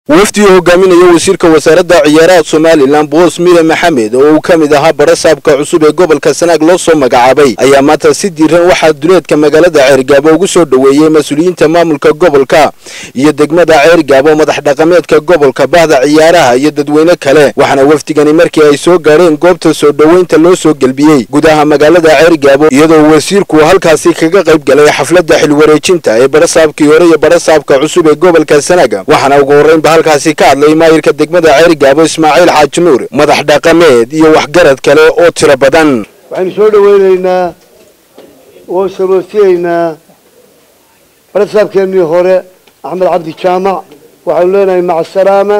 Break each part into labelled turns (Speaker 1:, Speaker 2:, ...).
Speaker 1: wafdi uu hogaaminayo wasiirka wasaaradda ciyaaraha somalilan boos mire maxamed oo uu ka mid ahaa barasaabka cusub ee gobolka sanaag loo soo magacaabay ayaa maanta si diiran waxaa duleedka magaalada ceergaabo ugu soo dhoweeyey mas-uuliyiinta maamulka gobolka iyo degmada ceergaabo madax dhaqameedka gobolka bahda ciyaaraha iyo dadweyne kale waxaana wafdigani markii ay soo gaadheen goobta soo dhoweynta loo soo gelbiyey gudaha magaalada ceergaabo iyadoo wasiirku halkaasi kaga qayb galay xafladda xilwareejinta ee barasaabkii hore iyo barasaabka cusub ee gobolka sanaag waxaana ugu horreynba halkaasi ka hadlay maayirka degmada ceergaabo ismaaciil xaaji nuur madax dhaqameed iyo waxgarad kale oo tiro badan
Speaker 2: waxaynu soo dhaweynaynaa oo saroosinaynaa barasaabkeennii hore axmed cabdi jaamac waxaynu leenahay maca asalaama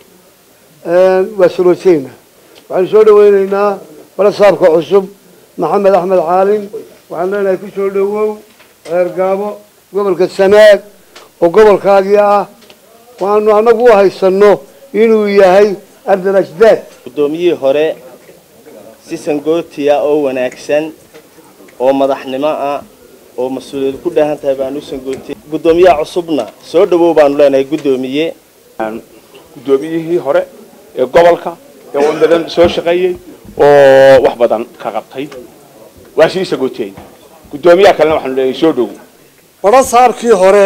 Speaker 2: waa saroosinaynaa waxaynu soo dhaweynaynaa barasaabka cusub maxamed axmed caalin waxaynu leenahay ku soo dhowow ceergaabo gobolka sanaag oo gobolkaagii ah waanu anagu u haysano inuu yahay ardal ajdaad
Speaker 3: guddoomiyihii hore si sangootiya oo wanaagsan oo madaxnimo ah oo mas-uuliyad ku dhaahan tahay baanu u sangootiyey guddoomiyaha cusubna soo dhawow baanu leenahay guddoomiye
Speaker 4: guddoomiyihii hore ee gobolka ee wan badan soo shaqeeyey oo wax badan ka qabtay waa sii sagootiyey guddoomiyaha kalena waxaanu leeyahay soo dhowow
Speaker 5: barasaabkii hore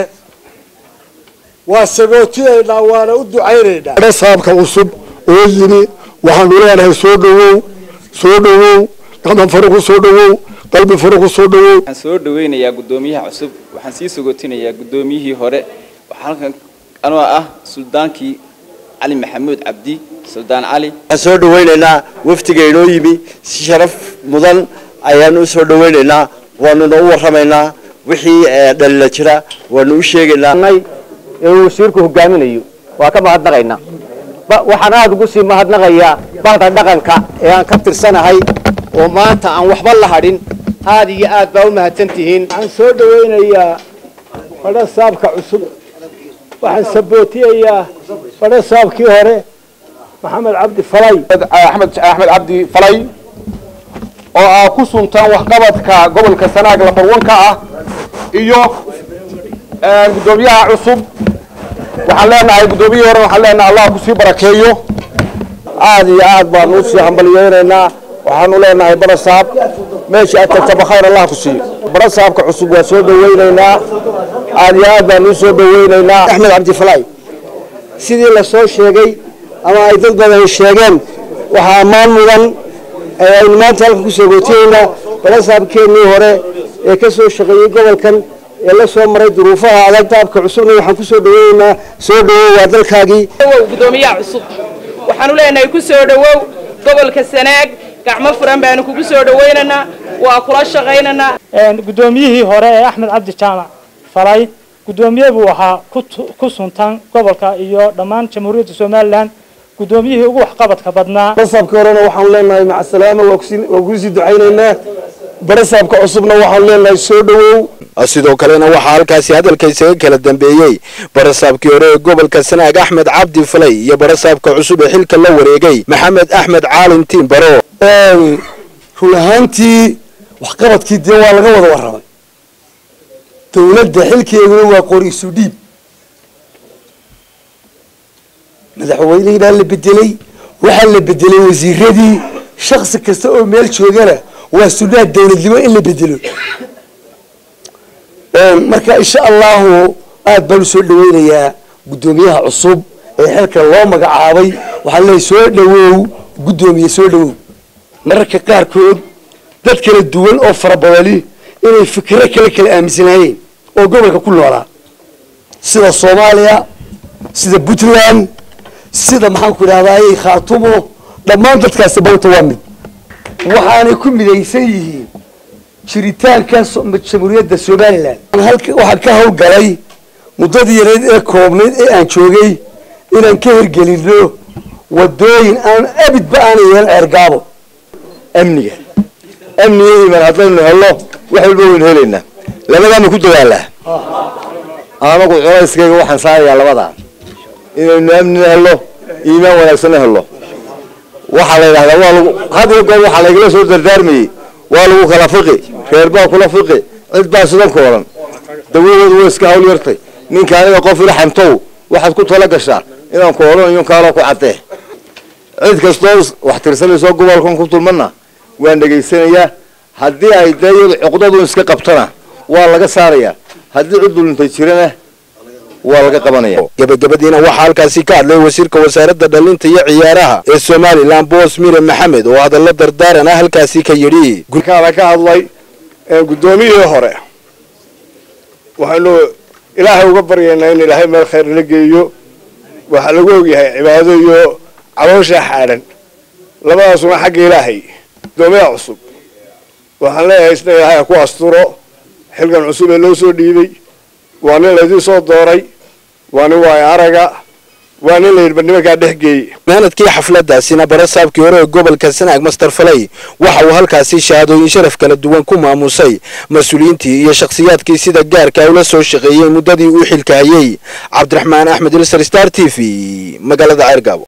Speaker 5: waa sagootiyaynaa waana u ducaynaynaa barasaabka cusub oo yimi waxaanu leenahay soo dhawow soo dhawow gacman fare ku soo dhawow qalbi fare ku soo dhawow
Speaker 6: waxaan soo dhaweynayaa guddoomiyaha cusub waxaan sii sagootinayaa guddoomiyihii hore waxaa halkan anoo ah suldaankii cali maxamuud cabdi suldaan cali
Speaker 7: waxaan soo dhaweynaynaa wafdiga inoo yimi si sharaf mudan ayaanu u soo dhaweynaynaa waanuna u warramaynaa wixii dhalila jira waanu u sheegaynaa
Speaker 8: ee uu wasiirku hogaaminayo waa ka mahadnaqaynaa waxaan aada ugu sii mahadnaqayaa bahda dhaqanka ee aan ka tirsanahay oo maanta aan waxba la hadhin aad iyo aad baa u mahadsan tihiin
Speaker 2: waxaan soo dhaweynayaa barasaabka cusub waxaan sabootiyayaa barasaabkii hore maxamed cabdi falay
Speaker 4: axmed axmed cabdi falay oo ah ku suntaan waxqabadka gobolka sanaag lambarwanka ah iyo guddoomiyaha cusub waxaan leenahay guddoomiyihii hore waxaan leenahay allah kusii barakeeyo
Speaker 2: aad iyo aad baanu usii hambalyeynaynaa waxaanu leenahay barasaab meesha aad tagtaba khayr allah ku siiyo barasaabka cusub waa soo dhaweynaynaa aad iyo aad baanu usoo dhaweynaynaa axmed cabdi falay sidii lasoo sheegay ama ay dad badan sheegeen waxaa ammaan mudan aynu maanta halkan kusoo gootiyeynaa barasaabkeennii hore ee ka soo shaqeeyey gobolkan ee la soo maray duruufaha adag daabka cusubna waxaan kusoo dhaweynaynaa soo dhawow waa dalkaagii
Speaker 9: gudoomiyaha cusub waxaanu leenahay ku soo dhawow gobolka sanaag gacmo furan baanu kugu soo dhawaynaynaa waa kula shaqaynaynaa
Speaker 10: guddoomiyihii hore ee axmed cabdi jaamac falay guddoomiye buu ahaa ku suntan gobolka iyo dhammaan jamhuuriyadda somalilan guddoomiyihii ugu waxqabadka badnaa
Speaker 2: barasaabka horena waxaanu leenahay maca salaama waa kusii ducaynaynaa barasaabka cusubna waxaanu leenahay soo dhawow
Speaker 1: sidoo kalena waxaa halkaasi hadalka isaga kala dambeeyey barasaabkii hore ee gobolka sanaag axmed cabdi falay iyo barasaabka cusub ee xilka la wareegay maxamed axmed caalin tiimbaro
Speaker 5: run ahaantii waxqabadkii dee waa laga wada warramay dawladda xilkeeduna waa qori isu dhiib madaxweynihii baa la bedelay waxaa la bedelay wasiiradii shaksi kasta oo meel joogana waa sunnaha dawladnimo in la bedelo marka insha allahu aad baan usoo dhaweynayaa guddoomiyaha cusub ee xilka loo magacaabay waxaan leeyahay soo dhawow guddoomiye soo dhawow mararka qaarkood dad kala duwan oo fara badani inay fikiro kale kala aaminsanaayeen oo gobolka ku noolaa sida soomaaliya sida puntland sida maxaan ku idhahdaayey khaatumo dhammaan dadkaasi banta waa mid waxaanay ku midaysan yihiin jiritaanka jamhuuriyadda somalilan waxaan ka hawlgalay muddadii yareed ee koobnayd ee aan joogay inaan ka hirgelino wadooyin aan abidba aana yeelan ceergaabo
Speaker 7: amniga amniga iman haddaynu helno wax walba waynu helaynaa labadaanu ku dadaalaa anagu culayskayga waxaan saarayaa labadaa inaynu amnina helno iimaan wanaagsanna helno waxaa la yidhahdaa waa lagu had iyo goor waxaa laygala soo dardaarmayey waa lagu kala fiqi reer baa kula fiqi cid baa sidan ku odhan dawadoodu way iska hawl yartay ninka aniga qof ila xamtow waxaad ku tala gashaa inaan ku odhanayo kaaloo ku caddee cid kastoo wax tirsanayso gobolkan ku tulmana waan dhegaysanayaa haddii ay dee iyadu cuqdadu iska qabtana waa laga saarayaa haddii cid dulintay jirana waa laga qabanaya
Speaker 1: gabagabadiina waxaa halkaasi ka hadlay wasiirka wasaaradda dhalinta iyo ciyaaraha ee somalilan boos mire maxamed oo hadallo dardaaran ah halkaasi ka yidhi
Speaker 2: gurkaada ka hadlay guddoomiyihii hore waxaynu ilaahay uga baryaynaa in ilaahay meel khayr la geeyo waxaa lagu ogyahay cibaado iyo caloosha xaadhan labadaasuna xagga ilaahay guddoomiyaha cusub waxaan leeyahay isna ilaahay ha ku asturo xilkan cusub ee loo soo dhiibay waa nin laydin soo dooray waa nin waayo araga waa nin layidhi nimankaa dhex geeyey
Speaker 1: maanadkii xafladaasina barasaabkii hore ee gobolka sanaag master falay waxa uu halkaasi shahaadooyin sharaf kala duwan ku maamusay mas-uuliyiintii iyo shakhsiyaadkii sida gaarka ula soo shaqeeyey muddadii uu xilka hayay cabdiraxmaan axmed ilsar star t v magaalada ceergaabo